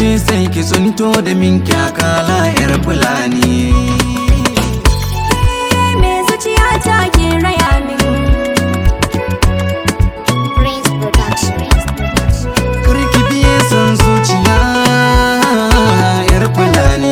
sai ki tsunto da min kyakala yar fulani me zuciya ta ke raya min Prince Production. Karki biye son zuciya yar fulani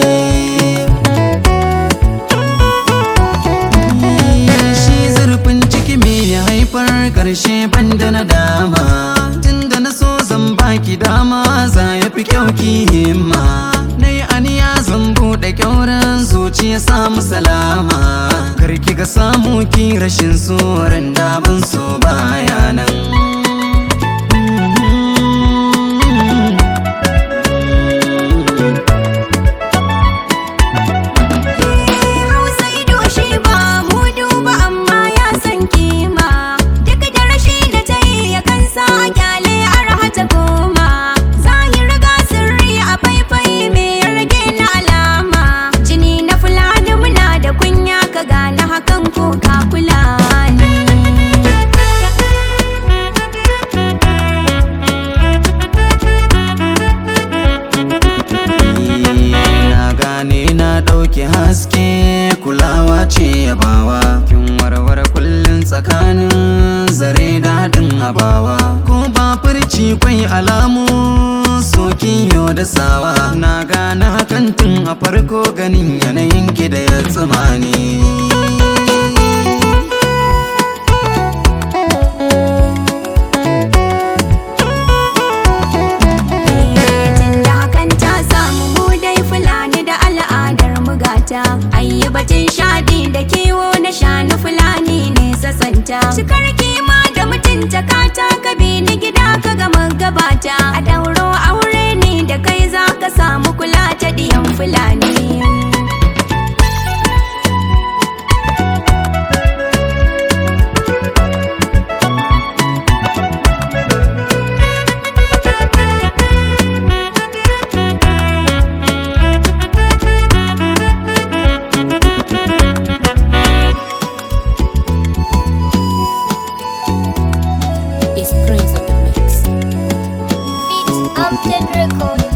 Shi zurfin ciki me ya haifar karshe banda na dama Tunda na so zan baki dama za ya fi kyau ki himma Na yi aniya zan buɗe kyauran zuciya samu salama Karki ga samu ki rashin tsoron da ban so bayanan hausa ido shi ba mu duba amma ya san kima duk da rashi da ta yi ya kansa a kyale arha ta goma zahir ga sirri a faifai me ya rage na alama jini na fulani muna da kunya ka gane hakan ko ka kula ni Na gane na ɗauki haske kulawa ce yabawa Kin warware kullum tsakanin zare daɗin abawa Ko ba furci kwai alamu sokin yau da sawa Na gane hakan tun a farko ganin yanayin ki da ya tsamani Tunda hakan ta samu mu dai fulani da al'adar mugata ayi batun shaɗi da kiwo na shanu fulani ne sasanta cikar kima da mutunta kata ka bi ni gida ka gama gabata a dauro aure ne da kai za ka samu kula ta diyan fulani It's Prince of the Mix. Beats Upton Record.